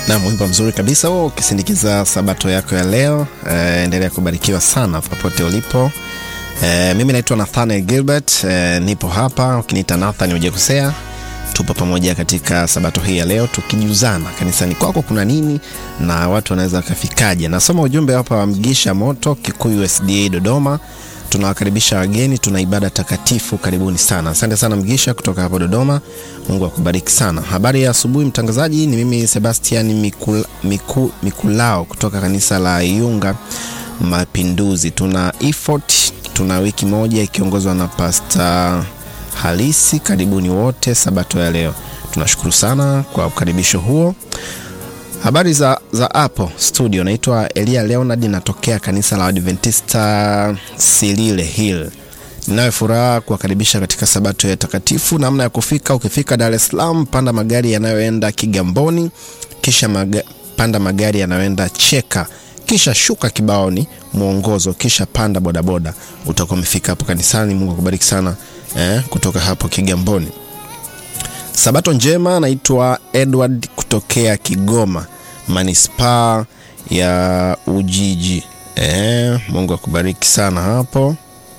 na wimbo mzuri kabisa huo ukisindikiza sabato yako ya leo. E, endelea kubarikiwa sana popote ulipo. E, mimi naitwa Nathaniel Gilbert. E, nipo hapa, ukiniita Nathan hujakosea. Tupo pamoja katika sabato hii ya leo tukijuzana kanisani kwako kuna nini na watu wanaweza wakafikaje. Nasoma ujumbe hapa wa Mgisha Moto, Kikuyu SDA Dodoma. Tunawakaribisha wageni, tuna ibada takatifu. Karibuni sana. Asante sana Mgisha kutoka hapo Dodoma. Mungu akubariki sana. Habari ya asubuhi mtangazaji, ni mimi Sebastian Mikula, Miku, Mikulao kutoka kanisa la Iunga Mapinduzi. Tuna effort, tuna wiki moja ikiongozwa na Pastor Halisi. Karibuni wote sabato ya leo. Tunashukuru sana kwa ukaribisho huo. Habari za, za hapo studio, naitwa Elia Leonard, natokea kanisa la Adventista Silile Hill. Ninayo furaha kuwakaribisha katika sabato ya takatifu. Namna ya kufika, ukifika Dar es Salaam, panda magari yanayoenda Kigamboni, kisha maga, panda magari yanayoenda Cheka, kisha shuka Kibaoni mwongozo, kisha panda bodaboda, utakuwa umefika hapo kanisani. Mungu akubariki sana eh, kutoka hapo Kigamboni. Sabato njema. Naitwa Edward kutokea Kigoma manispaa ya Ujiji. E, Mungu akubariki sana hapo.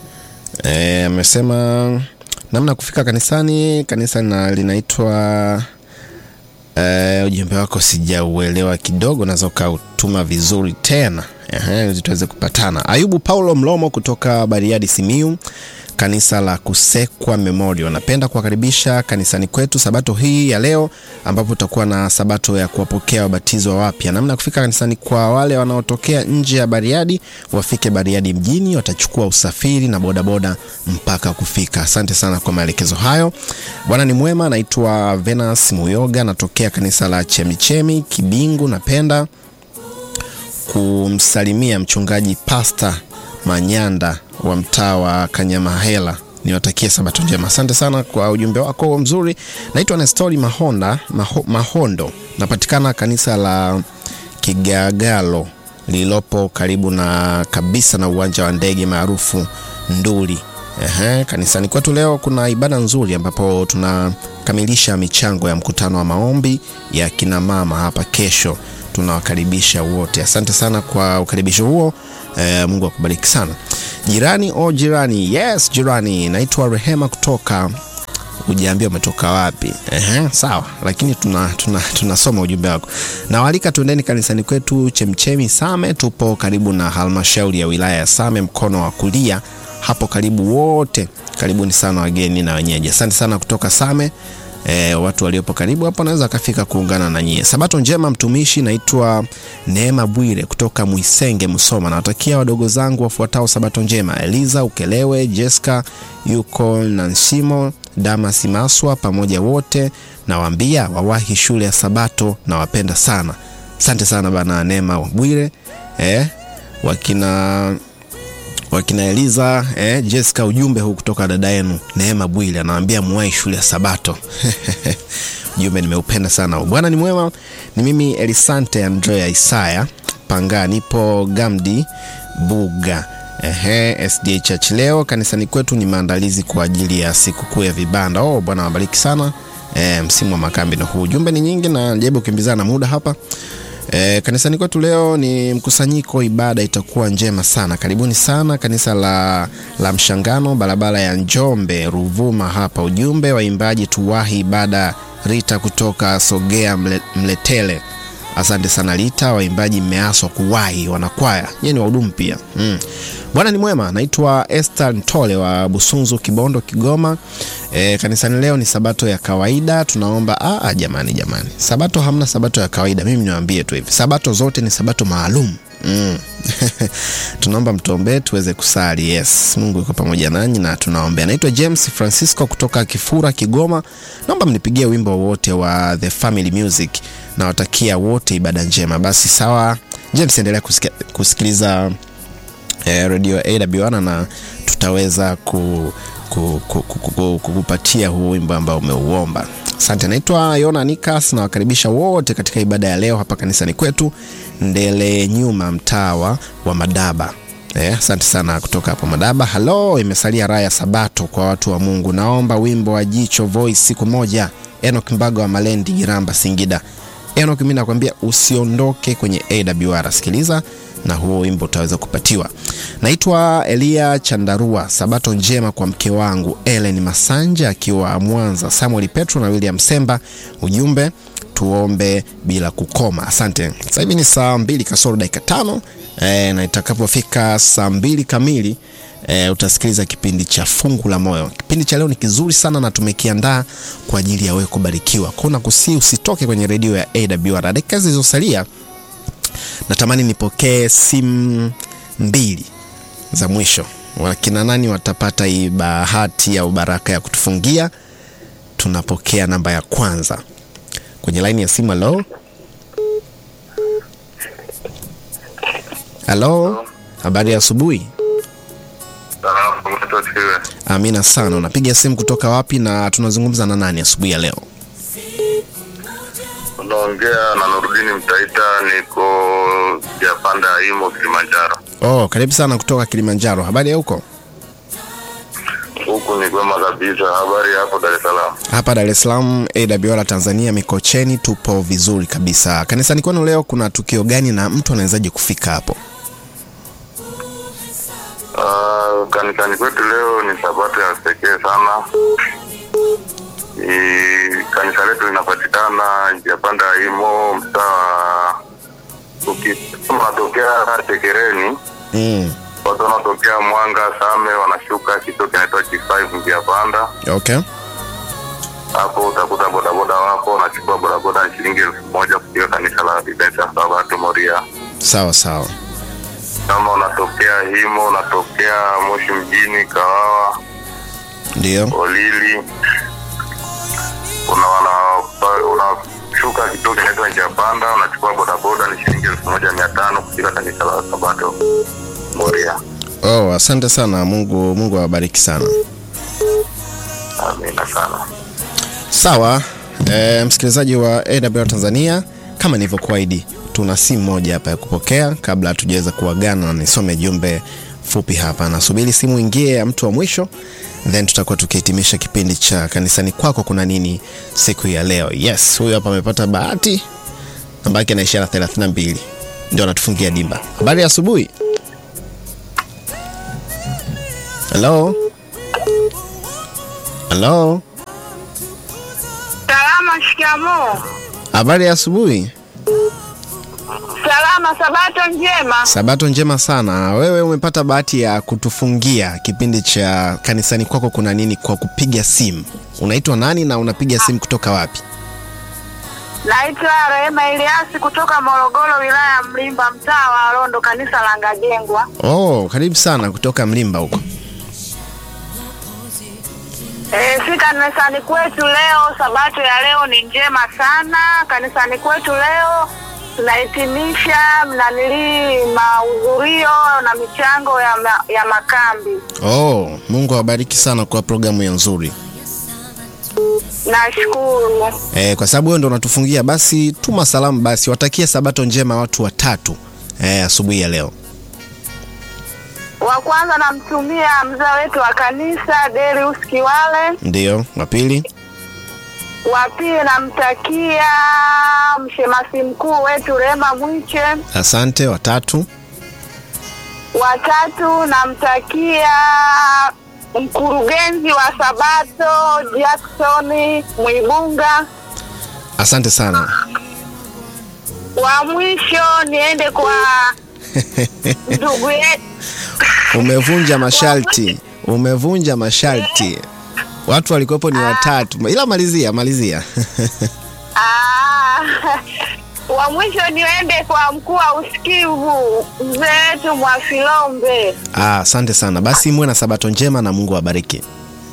Amesema e, namna kufika kanisani. Kanisa na linaitwa e, ujumbe wako sijauelewa kidogo, naweza ukautuma vizuri tena ili tuweze kupatana. Ayubu Paulo Mlomo kutoka Bariadi Simiu kanisa la Kusekwa Memorial. Napenda kuwakaribisha kanisani kwetu sabato hii ya leo, ambapo tutakuwa na sabato ya kuwapokea wabatizo wapya. Namna ya kufika kanisani, kwa wale wanaotokea nje ya Bariadi wafike Bariadi mjini, watachukua usafiri na bodaboda mpaka kufika. Asante sana kwa maelekezo hayo. Bwana ni mwema. Naitwa Venus Muyoga, natokea kanisa la Chemichemi Kibingu. Napenda kumsalimia mchungaji Pasta Manyanda wa mtaa wa Kanyamahela. Niwatakie sabato njema. Asante sana kwa ujumbe wako mzuri. Naitwa Nestori Mahonda, Maho, Mahondo, napatikana kanisa la Kigagalo lililopo karibu na kabisa na uwanja wa ndege maarufu Nduli. Ehe, kanisani kwetu leo kuna ibada nzuri ambapo tunakamilisha michango ya mkutano wa maombi ya kina mama hapa kesho. Tunawakaribisha wote. Asante sana kwa ukaribisho huo. E, Mungu akubariki sana. Jirani o jirani, yes jirani, naitwa Rehema kutoka Ujaambia umetoka wapi? Ehe, sawa, lakini tunasoma tuna, tuna ujumbe wako. Nawaalika tuendeni kanisani kwetu Chemchemi Same. Tupo karibu na halmashauri ya wilaya ya Same, mkono wa kulia hapo karibu. Wote karibuni sana, wageni na wenyeji. Asante sana kutoka Same. E, watu waliopo karibu hapo naweza akafika kuungana na nyie. Sabato njema mtumishi. Naitwa Neema Bwire kutoka Mwisenge, Musoma. Nawatakia wadogo zangu wafuatao sabato njema: Eliza Ukelewe, Jessica yuko Nansimo, Damas Maswa, pamoja wote nawaambia wawahi shule ya Sabato. Nawapenda sana. Asante sana bana Neema Bwire. E, wakina wakina Eliza eh, Jessica, ujumbe huu kutoka dada yenu Neema Bwile anawaambia muwai shule ya Sabato. Ujumbe nimeupenda sana. Bwana ni mwema. Ni mimi Elisante Andrea Isaya Panga, nipo Gamdi Buga. Ehe, SDA Church. Leo kanisani kwetu ni maandalizi kwa ajili ya sikukuu ya vibanda. Oh, Bwana wabariki sana. E, msimu wa makambi na huu. Ujumbe ni nyingi na najaribu kukimbizana na muda hapa. E, kanisani kwetu leo ni mkusanyiko, ibada itakuwa njema sana. Karibuni sana kanisa la, la Mshangano, barabara ya Njombe Ruvuma hapa. Ujumbe waimbaji tuwahi ibada. Rita kutoka Sogea mle, Mletele. Asante sana Rita, waimbaji mmeaswa kuwahi, wanakwaya nyie ni wahudumu pia mm. Bwana ni mwema. Naitwa Esther Ntole wa Busunzu, Kibondo, Kigoma. E, kanisani leo ni sabato ya kawaida. Tunaomba aa, jamani jamani, sabato hamna sabato ya kawaida. Mimi niwaambie tu hivi, sabato zote ni sabato maalum mm. Tunaomba mtuombee tuweze kusali. Yes, Mungu yuko pamoja nanyi na tunaombea. Naitwa James Francisco kutoka Kifura, Kigoma. Naomba mnipigie wimbo wote wa The Family Music. Nawatakia wote ibada njema. Basi sawa James, endelea kusika, kusikiliza eh, radio AW1 na tutaweza ku, ku, ku, ku, ku, kukupatia huu wimbo ambao umeuomba. Asante. Naitwa Yona Nikas, nawakaribisha wote katika ibada ya leo hapa kanisani kwetu Ndele Nyuma, mtawa wa Madaba. Asante eh, sana kutoka hapo Madaba. Halo, imesalia raha ya Sabato kwa watu wa Mungu. Naomba wimbo wa Jicho Voice siku moja. Enoch Mbaga wa Malendi, Giramba, Singida. Enoch, mimi nakwambia usiondoke kwenye AWR, sikiliza na huo wimbo utaweza kupatiwa. Naitwa Elia Chandarua. Sabato njema kwa mke wangu Ellen Masanja akiwa Mwanza, Samuel Petro na William Semba. Ujumbe tuombe bila kukoma. Asante. Sasa hivi ni saa mbili kasoro dakika tano e, na itakapofika saa mbili kamili e, utasikiliza kipindi cha fungu la moyo. Kipindi cha leo ni kizuri sana na tumekiandaa kwa ajili ya wewe kubarikiwa. Kuna kusii usitoke kwenye redio ya AWR. Dakika zilizosalia natamani nipokee simu mbili za mwisho. Wakina nani watapata hii bahati au baraka ya kutufungia? Tunapokea namba ya kwanza kwenye laini ya simu. Halo, halo, habari ya asubuhi. Amina sana. Unapiga simu kutoka wapi na tunazungumza na nani asubuhi ya leo? Unaongea na Nurudini Mtaita, niko Japanda Imo, Kilimanjaro. Oh, karibu sana kutoka Kilimanjaro. Habari ya huko? Huku ni kwema kabisa. Habari hapo Dar es Salaam? Hapa Dar es Salaam AWR Tanzania Mikocheni tupo vizuri kabisa. Kanisani kwenu leo kuna tukio gani na mtu anawezaje kufika hapo? Uh, kanisani kwetu leo ni sabato ya pekee sana. Ni kanisa letu linapatikana Japanda Imo, mtaa unatokea Tekereni. Mm. Watu wanaotokea Mwanga Same wanashuka kituo kinaitwa G5 njia panda. Okay. Hapo utakuta bodaboda wapo, wanachukua bodaboda ni shilingi elfu moja kufika kanisa la Adventista Sabato Moria. Sawa sawa. Kama unatokea Himo, unatokea Moshi mjini, Kawawa, Ndio. Olili, una wana- unashuka kituo kinaitwa njia panda, unachukua bodaboda ni shilingi elfu moja mia tano kufika kanisa la Sabato Moria. Oh, asante sana. Mungu Mungu awabariki sana. Amina sana. Sawa. E, msikilizaji wa AWR Tanzania, kama nilivyokuahidi, tuna simu moja hapa ya kupokea kabla hatujaweza kuagana na nisome jumbe fupi hapa. Nasubiri simu ingie ya mtu wa mwisho, then tutakuwa tukihitimisha kipindi cha kanisani kwako kuna nini siku ya leo. Yes, huyu hapa amepata bahati, namba yake na ishara 32 ndio anatufungia dimba. Habari ya asubuhi. Hello. Hello. Salama, shikamoo. Habari ya asubuhi. Salama, sabato njema. Sabato njema sana. Wewe umepata bahati ya kutufungia kipindi cha kanisani kwako kuna nini kwa kupiga simu. Unaitwa nani na unapiga simu kutoka wapi? Naitwa Rehema Eliasi kutoka Morogoro, wilaya ya Mlimba, mtaa wa Rondo, kanisa la Ngajengwa. Oh, karibu sana kutoka Mlimba huko. E, si kanisani kwetu leo, sabato ya leo ni njema sana. Kanisani kwetu leo tunahitimisha mnanilii mahudhurio na michango ya, ma, ya makambi. Oh, Mungu awabariki sana kwa programu ya nzuri. Nashukuru. Eh, kwa sababu wewe ndo unatufungia basi tuma salamu basi watakie sabato njema watu watatu eh, asubuhi ya leo. Wa kwanza namtumia mzee wetu wa kanisa Derius Kiwale. Ndio, wa pili. wa pili namtakia mshemasi mkuu wetu Rema Mwiche. Asante, watatu. Watatu namtakia mkurugenzi wa Sabato Jackson Mwibunga. Asante sana. Wa mwisho niende kwa ndugu yetu Umevunja masharti, umevunja masharti. Watu walikuwepo ni watatu, ila malizia, malizia. Ah, wa mwisho niende kwa mkuu wa usikivu mzee wetu Mwafilombe. Ah, asante sana. Basi muwe na sabato njema na Mungu awabariki.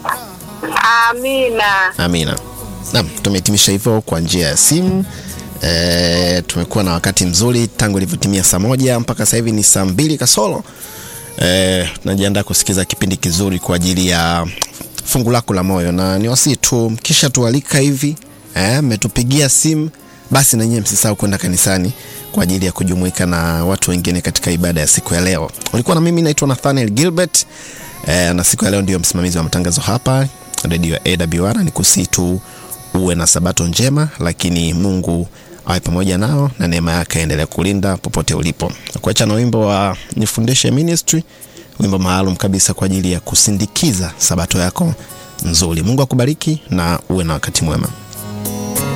Amina. Amina. Naam, tumehitimisha hivyo kwa njia ya simu. E, tumekuwa na wakati mzuri tangu ilivyotimia saa moja mpaka sasa hivi ni saa mbili kasoro. E, tunajiandaa kusikiza kipindi kizuri kwa ajili ya fungu lako la moyo, na ni wasii tu kisha tualika hivi mmetupigia e, simu basi na nyinyi msisahau kwenda kanisani kwa ajili ya kujumuika na watu wengine katika ibada ya siku ya leo. Ulikuwa na mimi naitwa Nathaniel Gilbert e, na siku ya leo ndio msimamizi wa matangazo hapa redio ya AWR. Ni kusii tu uwe na sabato njema, lakini Mungu awe pamoja nao na neema yake aendelee kulinda popote ulipo. Kuacha na wimbo wa Nifundishe Ministry, wimbo maalum kabisa kwa ajili ya kusindikiza sabato yako nzuri. Mungu akubariki na uwe na wakati mwema.